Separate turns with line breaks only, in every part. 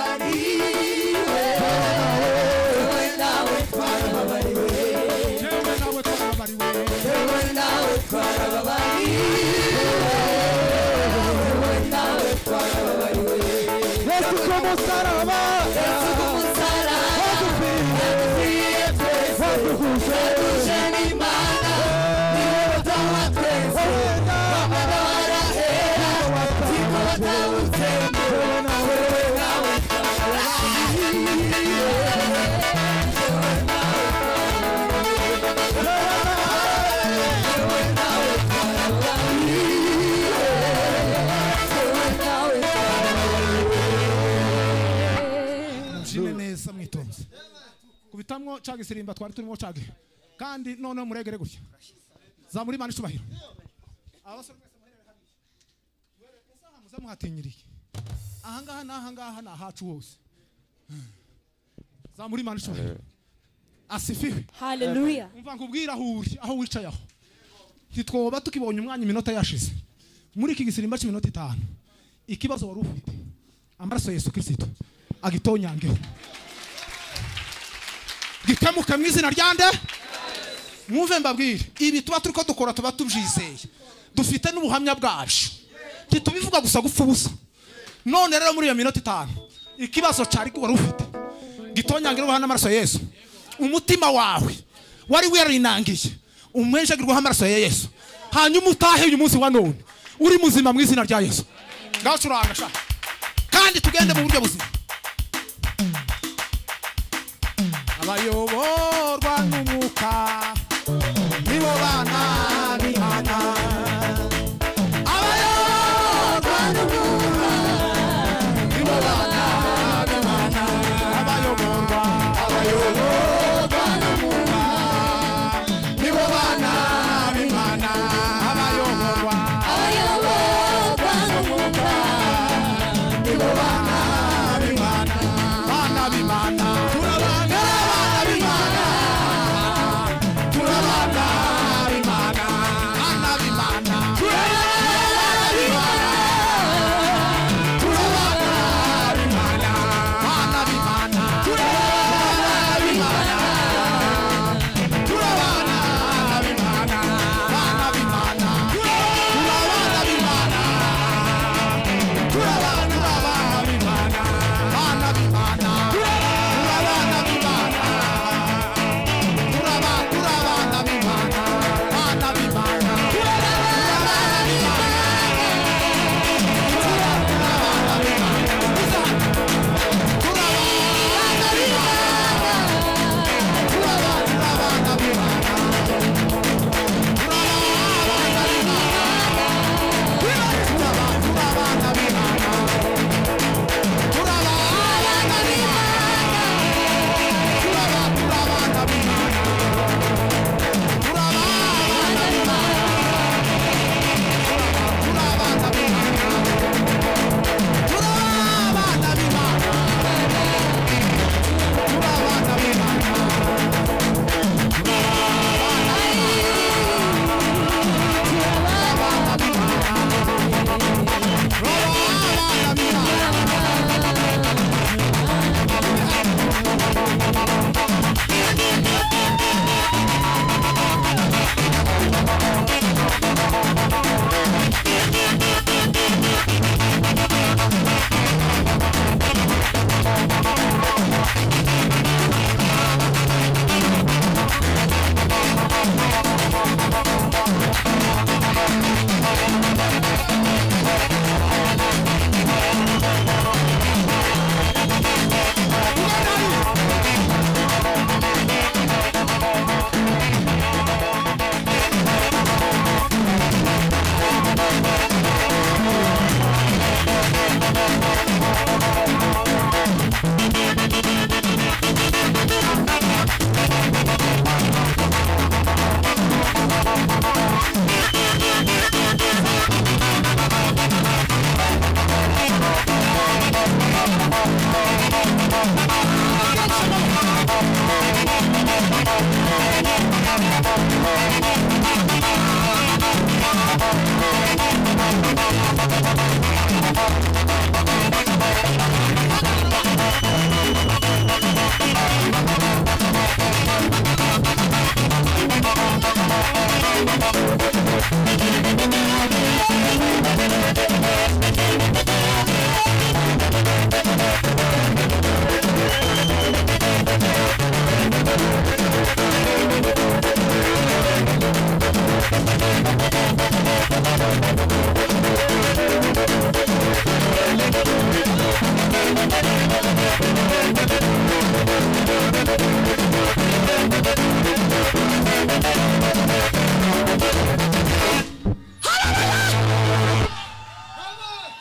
Twarababariwe, wowe nawe twarababariwe,
yewe nawe twarababariwe
wowe nawe twarababariwe, wowe nawe twarababariwe.
yesu k'umusaraba
Yesu ku musaraba, yadukwiriye twese,
waduhuje
yaduje n'Imana, niwe Madamu wa twese, Mwana warahera, siko batawutsembe, wowe nawe twarababariwe.
mubyine neza mwitonze kubitamwo cya gisirimba twari turimo cage kandi noneho muregere gutya zamura imana icubahiro abasore mwese muherere hariya muherere isaha muze muhatinyiriye ahangaha n'ahangaha ni ahacu hose zamura imana icubahiro asifiwe
Hallelujah.
umva nkubwira aho uri aho wicaye aho ntitwoba tukibonye umwanya iminota yashize muri iki gisirimba cy'iminota itanu ikibazo wari ufite amaraso ya yesu kirisito agitonyangeho gikemuke mu izina rya nde mwumve mbabwire ibi tuba turi ko dukora tuba tubyizeye dufite n'ubuhamya bwacu ntitubivuga gusa gupfa ubusa none rero muri iyo minota itanu ikibazo cyari wari ufite gitonyangire ubaha n'amaraso ya yesu umutima wawe wari werinangiye umwenjagirwaho amaraso ya yesu hanyuma utahe uyu munsi wa none uri muzima mu izina rya yesu ngacuranga sha kandi tugende mu buryo buzima abayoborwa n'umwuka nibo bana b'imana abayoborwa n'umwuka nibo bana b'imana abayoborwa abayoborwa n'umwuka nibo bana b'imana abayoborwa b'Imana, bana b'Imana. Turabana bana b'Imana. Turabana b'Imana, bana b'Imana. Turabana bana b'Imana. Turabana b'Imana, bana b'Imana. Turabana b'Imana. Turabana b'Imana, bana b'Imana. Turabana b'Imana. Turabana b'Imana, bana b'Imana. Turabana b'Imana. Turaba- turabana b'Imana, bana b'Imana. Turabana b'Imana. Turaba- turabana b'Imana. Turabana b'Imana. Turaba- turabana b'Imana. Turabana b'Imana. Turaba- turabana b'Imana.
Turabana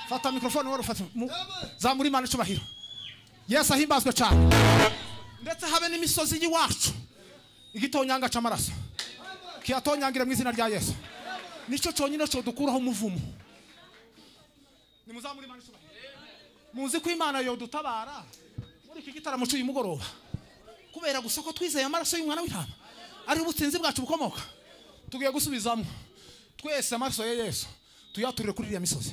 fata mikorofone wari ufata mu- zamura imana icyubahiro yesu ahimbazwe cyane ndetse habe n'imisozi y'iwacu igitonyanga cy'amaraso kiyatonyangire mu izina rya yesu nicyo cyonyine cyo dukuraho umuvumo nimuzamure imana icyubahiro muzi ko imana yodutabara muri iki gitaramo cy'uyu mugoroba kubera gusa ko twizeye amaraso y'umwana w'intama ari ubutsinzi bwacu bukomoka tugiye gusubizamo twese amaraso ya yesu tuyaturire kuri iriya misozi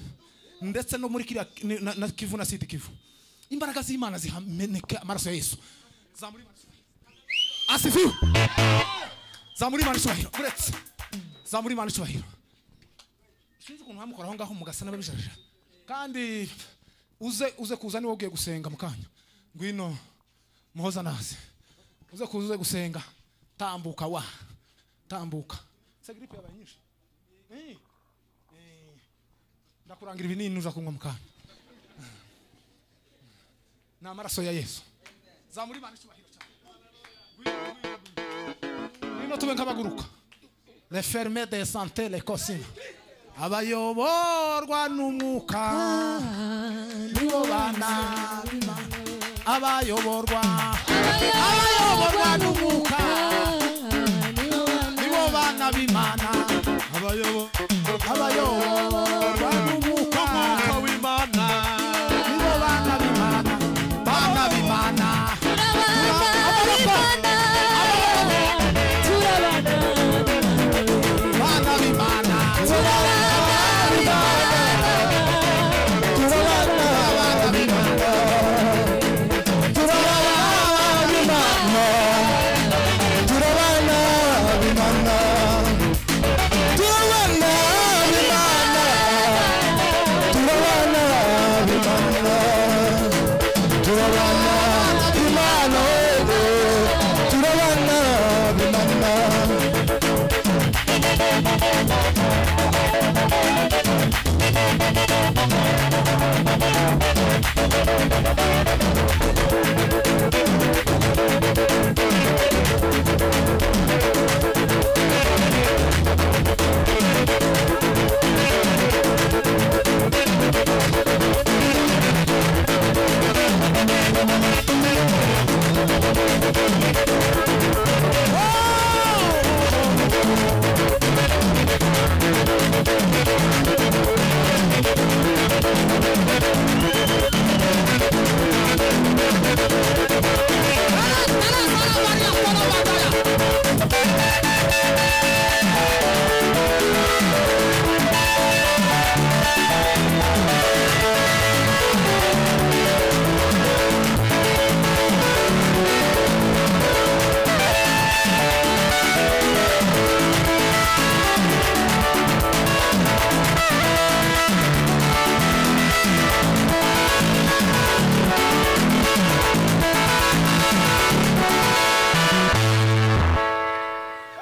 ndetse no muri kiriya ni- na- na kivu na sidi kivu imbaraga z'imana zihameneke amaraso ya yesu zamura imana icyubahiro. asifiwe zamura imana icyubahiro uretse zamura imana icyubahiro sinzi ukuntu mwamukora aho ngaho mugasa n'ababijarira kandi uze uze kuza niwe ugiye gusenga mu kanya ngwino muhoza nazi uze kuza uze gusenga tambuka wa tambuka se gripe yabaye nyinshi Eh, eh, ndakurangira ibinini uza kunywa mu kanya ni amaraso ya yesu zamura imana icyubahiro cyane Ngwino, ngwino, ngwino tube nk'abaguruka le ferme de santé le cosine abayoborwa n'umwuka nibo bana abayoborwa abayoborwa n'umwuka nibo bana b'imana abayoborwa n'umwuka nibo bana b'imana bana b'imana bana b'imana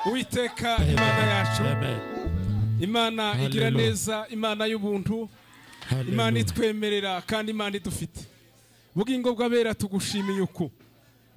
uwiteka imana yacu imana igira
Hallelujah.
neza imana y'ubuntu imana itwemerera kandi imana idufite bugingo bw'abera tugushimiye uku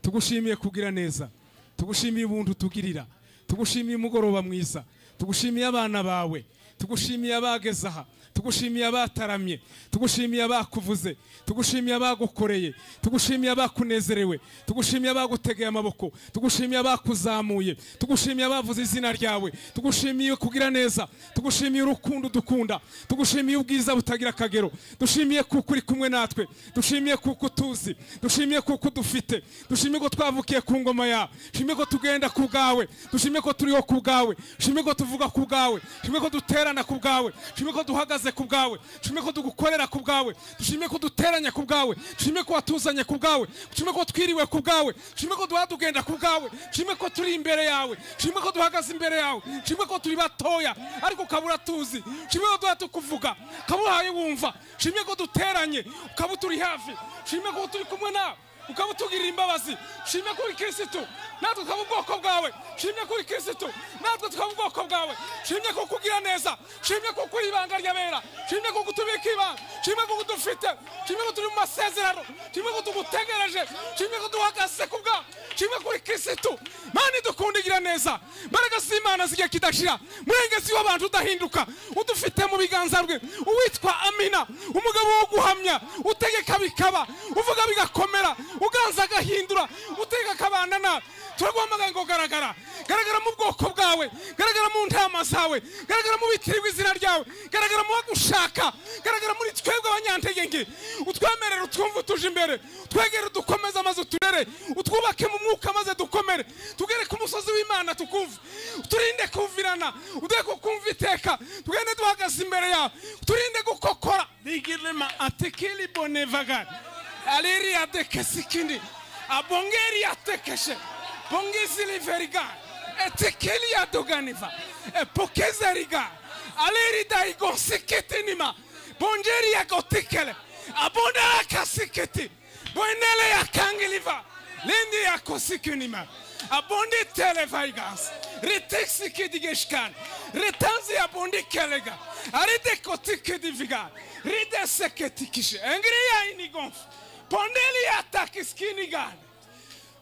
tugushimiye kugira neza tugushimiye ubuntu tugirira tugushimiye umugoroba mwiza tugushimiye abana bawe tugushimiye abageze aha tugushimiye abataramye tugushimiye abakuvuze tugushimiye abagukoreye tugushimiye abakunezerewe tugushimiye abagutegeye amaboko tugushimiye abakuzamuye tugushimiye abavuze izina ryawe tugushimiye kugira neza tugushimiye urukundo dukunda tugushimiye ubwiza butagira akagero dushimiye kuko uri kumwe natwe dushimiye kuko utuzi dushimiye kuko dufite dushimiye ko twavukiye ku ngoma yawe dushimiye ko tugenda ku bwawe dushimiye ko turiho ku bwawe dushimiye ko tuvuga ku bwawe dushimiye ko duterana ku bwawe dushimiye ko duhagaze ku bwawe dushimiye ko tugukorera ku bwawe dushimiye ko duteranya ku bwawe dushimiye ko watuzanye ku bwawe dushimiye ko twiriwe ku bwawe dushimiye ko duha tugenda ku bwawe dushimiye ko turi imbere yawe dushimiye ko duhagaze imbere yawe dushimiye ko turi batoya ariko ukabura tuzi dushimiye ko duha tukuvuga ukaba uhaye wumva dushimiye ko duteranye ukaba uturi hafi dushimiye ko turi kumwe nawe ukaba utugirira imbabazi shimye kuri kirisitu natwe tukaba ubwoko bwawe shimye kuri kirisitu natwe tukaba ubwoko bwawe shimye ko kugira neza shimye ko kuri ibanga ry'abera shimye ko kutubika ibanga kimwe ko dufite kimwe ko turi mu masezerano kimwe ko tugutegereje kimwe ko duhagaze ku bwa kimwe kuri kirisitu mana idukunda igira neza mbaraga z'imana zigiye kidashira murengezi w'abantu udahinduka udufite mu biganza bwe uwitwa amina umugabo wo guhamya utegeka bikaba uvuga bigakomera uganza agahindura utegeka akabana nawe turaguhamagaye ngo garagara garagara mu bwoko bwawe garagara mu ntama zawe garagara mu bitirirwa izina ryawe garagara mu bagushaka garagara muri twebwe abanyantege utwemerere utwumve utuje imbere twegere dukomeze amaze uturere utwubake mu mwuka maze dukomere tugere ku musozi w'imana tukumve turinde kumvirana uduhe kukumva iteka tugende duhagaze imbere yawe turinde gukokora digirema atekili bonevagari aliri adekesi ikindi abongeri yatekeshe bongizi liveriga etekeli yadoganiva epokeza riga aleri daigonsikitinima bonjeri yagotikele abondara kasikiti boenele yakangiliva lindi yakosikinima abondi televaigas ritiksikidigeshkan ritanzi yabondi kelega aridekotikidiviga rideseketikishe engiri yainigonf pondeli yatakiskinigan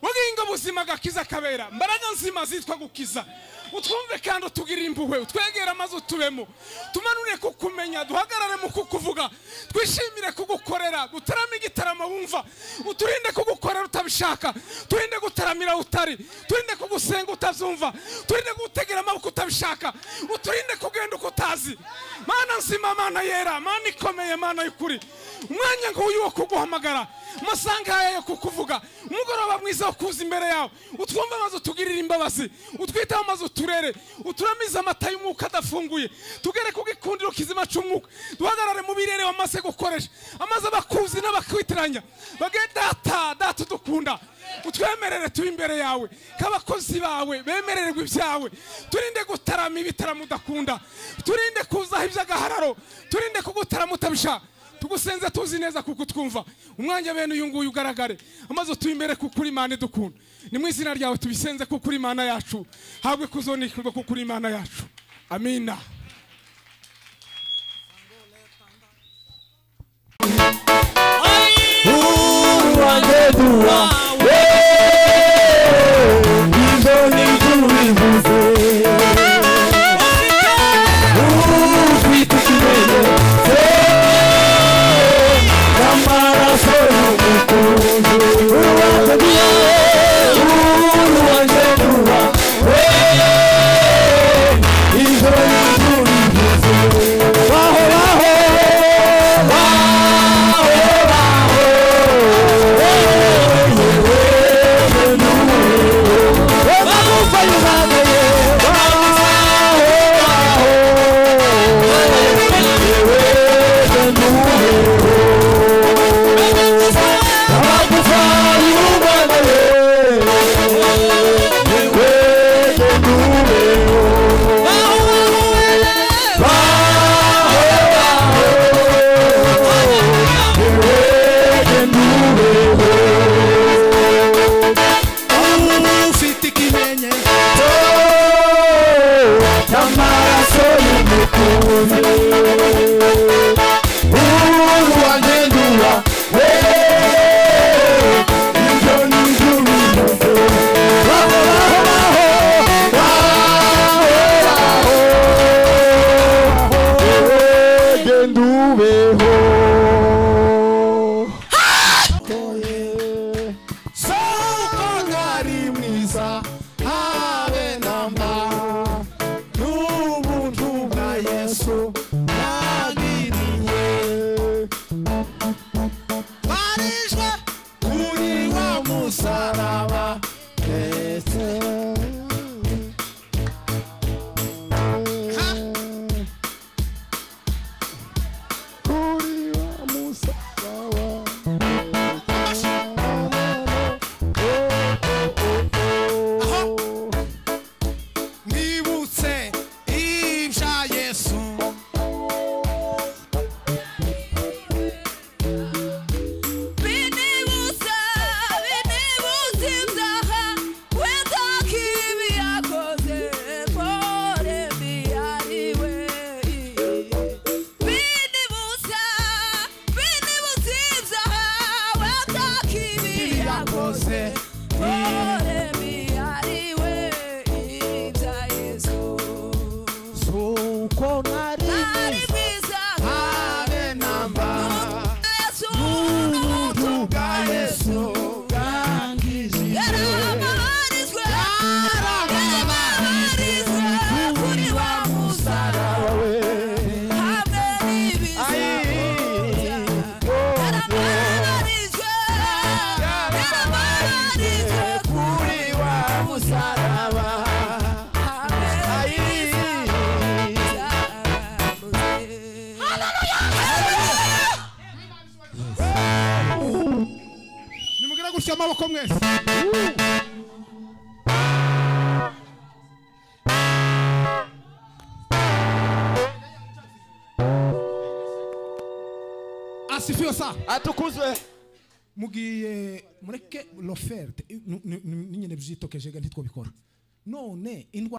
bugingo buzima gakiza kabera mbaraga nzima zitwa gukiza utwumve kandi utugire impuhwe utwegere amazi utubemo tumanure kukumenya duhagarare mu kukuvuga twishimire kugukorera dutarame igitaramo wumva uturinde kugukorera utabishaka turinde gutaramira utari turinde kugusenga utazumva turinde kugutegera amaboko utabishaka uturinde kugenda uko utazi mana nzima mana yera mana ikomeye mana y'ukuri umwanya nk'uyu wo kuguhamagara amasaha nk'aya yo kukuvuga umugoroba mwiza wo kuza imbere yawe utwumve amaze utugirire imbabazi utwiteho amaze uturere uturamize amata y'umwuka adafunguye tugere ku gikundiro kizima cy'umwuka duhagarare mu birere wamaze gukoresha amaze abakuzi n'abakwitiranya bagende data data udukunda utwemerere tube imbere yawe k'abakozi bawe bemererwe ibyawe turinde gutarama ibitaramo udakunda turinde kuzaho iby'agahararo turinde kugutarama utabishaka tugusenze tuzi neza kuko twumva umwanya bene uyu nguyu ugaragare amaze tuyimere kuko uri imana idukunda ni mu izina ryawe tubisenze kuko uri imana yacu habwe kuzonikirwa kuko uri imana yacu amina
uruwandeduwa ibyo ni tubivuze ufite ikimene n'amaraso y'umukunzi uruwandeduwa uruwandeduwa ibyo ni tubivuze
amaboko mwese asifiwe saa
atukuzwe
mugiye mureke loferte nyine byitokejega ntitwo bikora none indwara